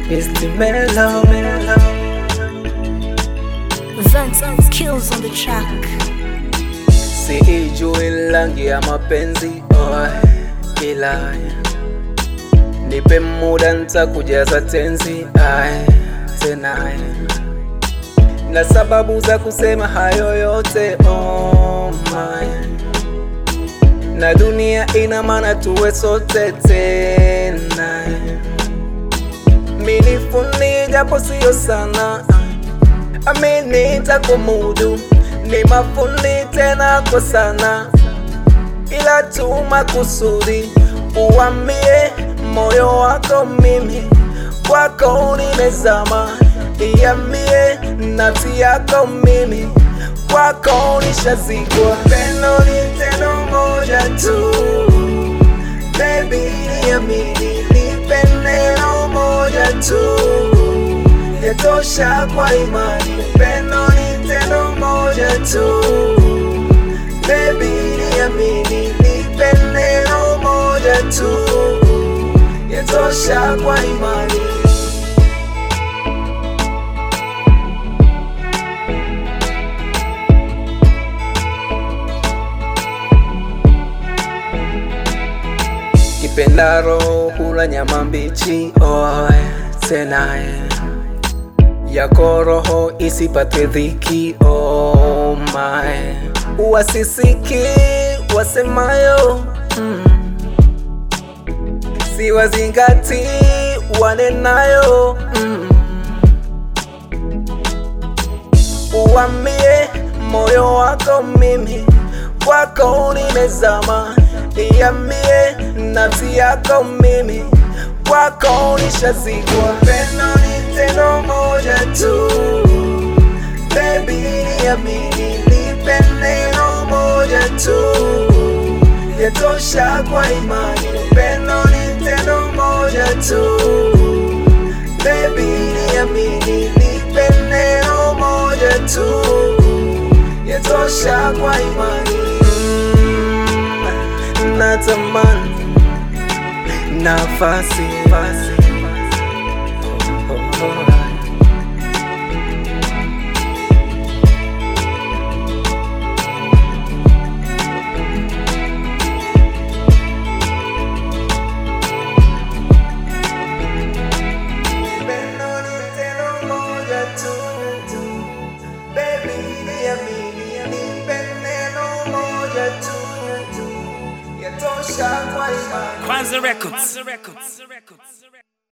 Mr. Mellow. Vance kills on the track. Siijui rangi ya mapenzi oh, ila nipe muda nitakujaza tenzi ay, tena ay. na sababu za kusema hayo yote oh my. na dunia ina maana tuwe sote tena minifuni japo siyo sana amini takumudu ni mafuni tena kwa sana ila tu makusudi uambie moyo wako mimi kwako nimezama iambie nafsi yako mimi kwako nishazikwa pendo ni tendo moja tu baby niamini nipe neno moja tu yatosha kwa imani pendo ni tendo moja tu baby niamini nipe neno moja tu yatosha kwa imani kipendaro hula nyama mbichi oh, tena yako roho isipate dhiki oh my wasisiki wasemayo mm. siwazingati wanenayo mm. uambie moyo wako mimi kwako nimezama iambie nafsi yako mimi kwako nishazikwa pendo ni tendo moja tu baby niamini nipe neno moja tu yatosha kwa imani pendo ni tendo moja tu baby niamini nipe neno moja tu yatosha kwa imani mm, natamani nafasi nafasi. Oh, oh, oh. Pendo ni tendo moja tu. Baby, niamini, nipe neno moja tu. Yatosha kwa imani. Kwanza Records.